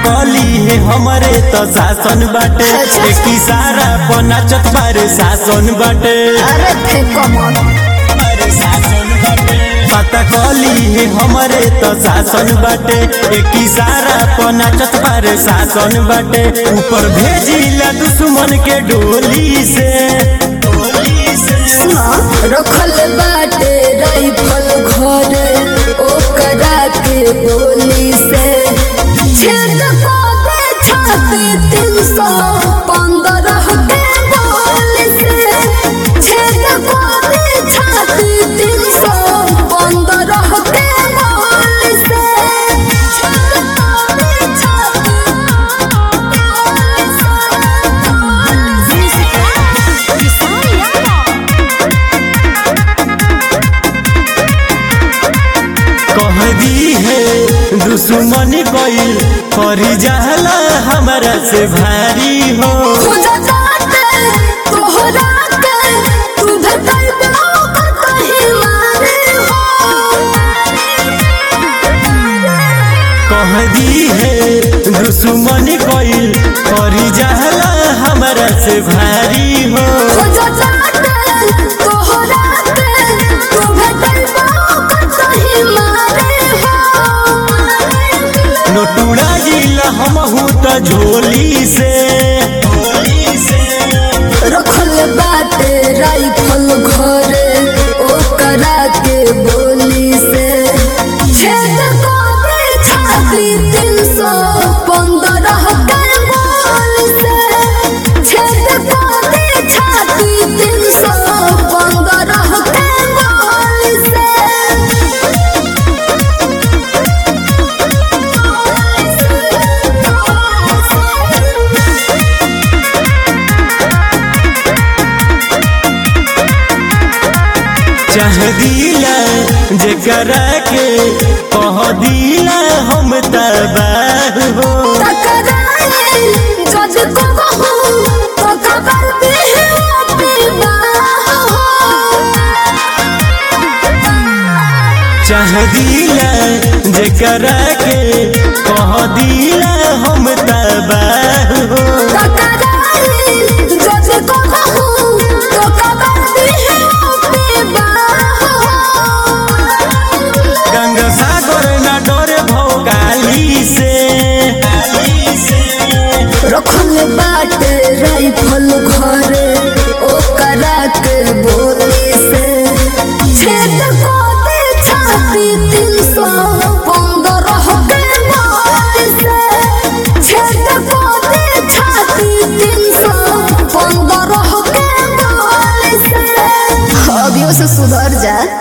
कली है हमरे तो शासन बाटे अच्छा। एक इशारा पर नाचत बारे शासन बाटे अरे फेंको मन अरे शासन बाटे पता कली है हमरे तो शासन बाटे एक इशारा पर नाचत बारे शासन बाटे ऊपर भेजिला दुश्मन के डोली से डोली से सुना रखल बाटे राइफल घरे ओकरा के बोली से छेद पावे छाती तीन सौ पंद्रह के बोली से छेद पावे छाती तीन सौ पंद्रह के बोली से छेद पावे कह दी है दुश्मन कोई करी जहला हमरा से भारी हो कह दी है दुश्मन कोई करी जहला हमरा से भारी हो नोटुड़ा जिला हम त झोली से झोली से रखल बाटे राइफल घरे ओकरा के बोली से छेद करे छाती तीन सौ पंद्रह के बोली से छेद करे छाती तीन सौ पंद्रह के बोली से चाह दिला जेकरा के कह दिला हम तबाह हो टकराए जज को कहूँ तो खबर दे चाह दिला जेकरा के कह दिला हम तबाह हो जज को कहूँ तो खबर दे गंगा सागर न डरे भोगाली से रखल बाटे राइफल घरे ओकरा के बोली से छेद को दे छाती तीन सौ पंद्रह के बोली से छेद को दे छाती तीन सौ पंद्रह